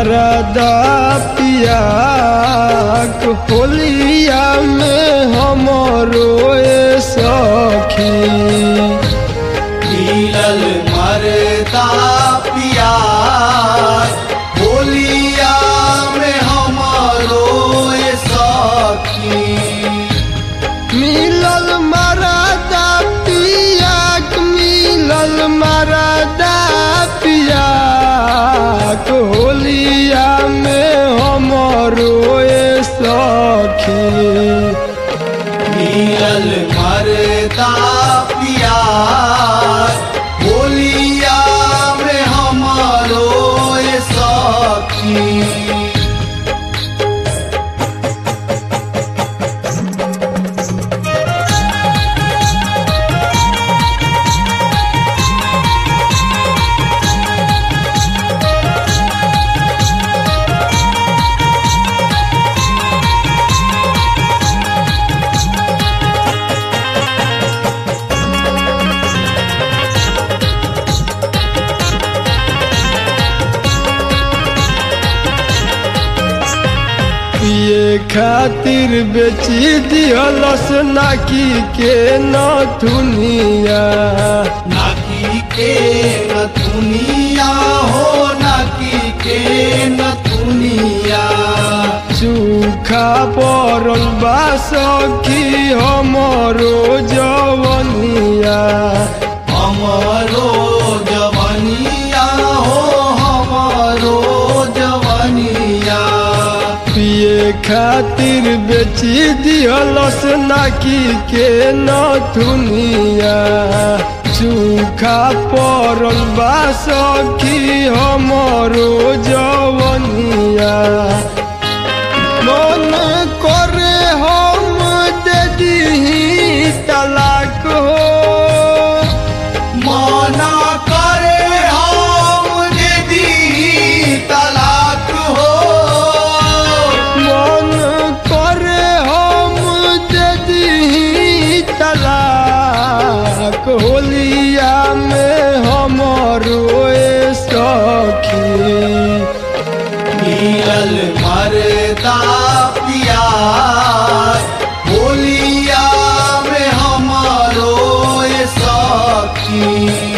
मरदा पिया होलिया में हमरो ए सखी मिलल मरदा पिया होलिया में हमारो ए सखी मिलल मरदा पिया मिलल मरदा पिया होलिया में हमरो ए सखी मिलल मरदा पिया होलिया में हमारो ए सखी पिए खातिर बेची दिहलस नाकी के नथुनिया नाकी के न दुनिया हो नाकी के न दुनिया सूखा पड़ल बा सखी हमरो जवनिया हमारो जवनिया हो हमारो जवनिया पिए खातिर बेची दिहलस नाकी के नथुनिया सूखा पड़ल बा सखी हमरो जवनिया मन करे हम दे दीही तलाक हो मना करे हम यदि तलाक हो मन करे हम दे दीही तलाक होलिया में हमरो ए सखी मिलल मरदा पिया होलिया में हमारो ए सखी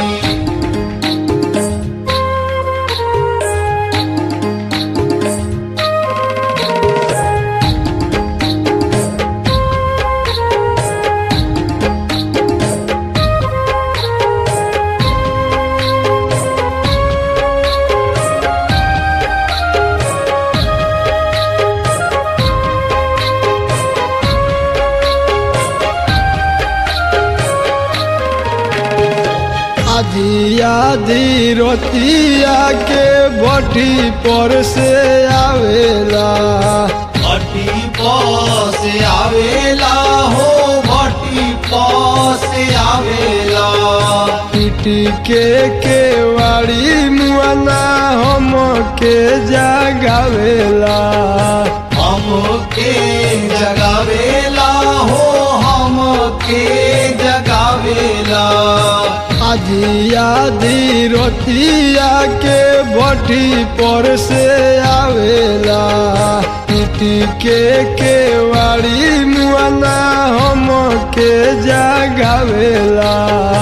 आधी आधी रोतिया के बटी पर से आवेला भट्टी पास आवेला हो भट्टी पास आवेला पिटी के केवाड़ी मुआना हम के जगावेला हमके जगावेला हो हमके जगावेला आधी आधी रोतिया के बटी पर से आवेला पिटी के केवाड़ी मुआना हम के जगावेला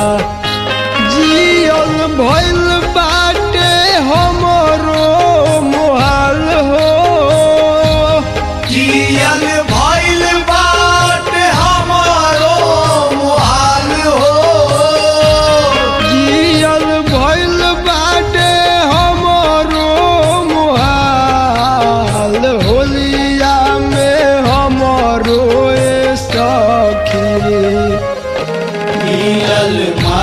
जियल भइल बाटे हमरो मोहाल हो जियल भइल बाट हमारो मुहाल हो जियल भइल बाटे हमरो मोहाल होलिया में हमरो ए सखी मिलल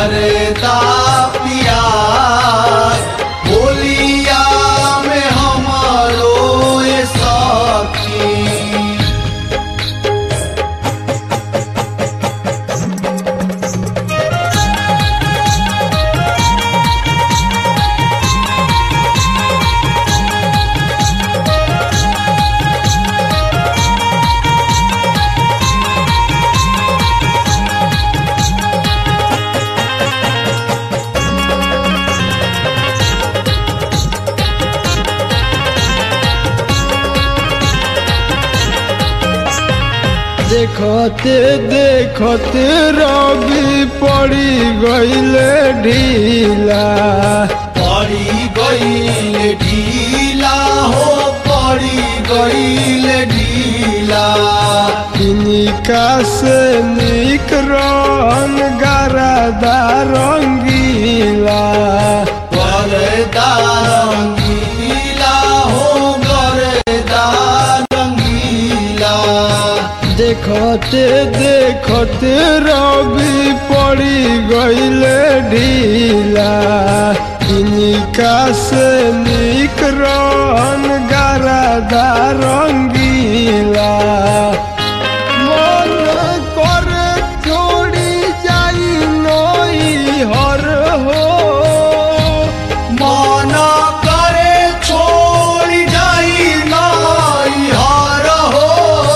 देखते देखते रवि पड़ी गईले ढीला पड़ी गईल ढीला हो पड़ी गईल ढीला किनिका से निक रन गरादा रंगीला गरदा रंगीला हो गरदा रंगीला देखते देखते रवि पड़ी गईले ढीला किनिका से निक रन गरादा रंगीला मन करे छोड़ी जाई नई हर हो मन करे छोड़ जाई नाई हार हो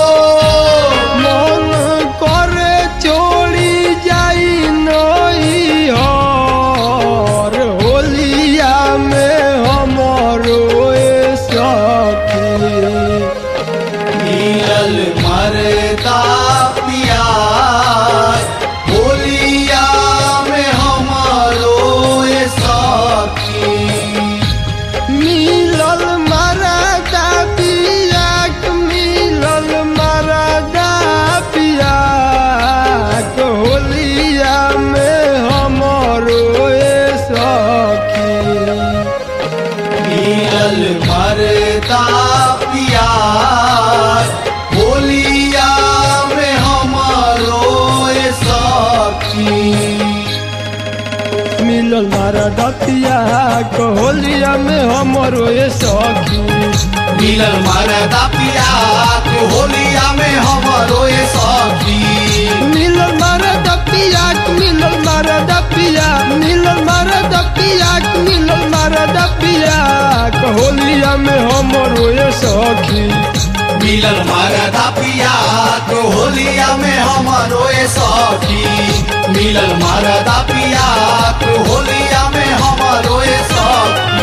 मन करे छोड़ी जाई नई हर होलिया में हमरो ए सखी मिलल मरदा पियार होलिया में हमारो ये साथी मिलल मरदा पियाक मिलल मरदा पियाक होलिया में हमरो ए सखी मिलल मरदा पियार होलिया में हमारो ये साथी मिलल मारा दतिया होलिया में हमरो ए सखी मिलल मरदा पियार होलिया में हमारो ये साथी मिलल मारा दतिया मिलल मारा दतिया मिलल मारा दतिया मिलल मारा दतिया होलिया में हमरो ए सखी मिलल मरदा पिया तो होलिया में हमारो ये सखी मिलल मरदा पिया तो होलिया में हमारो ये सखी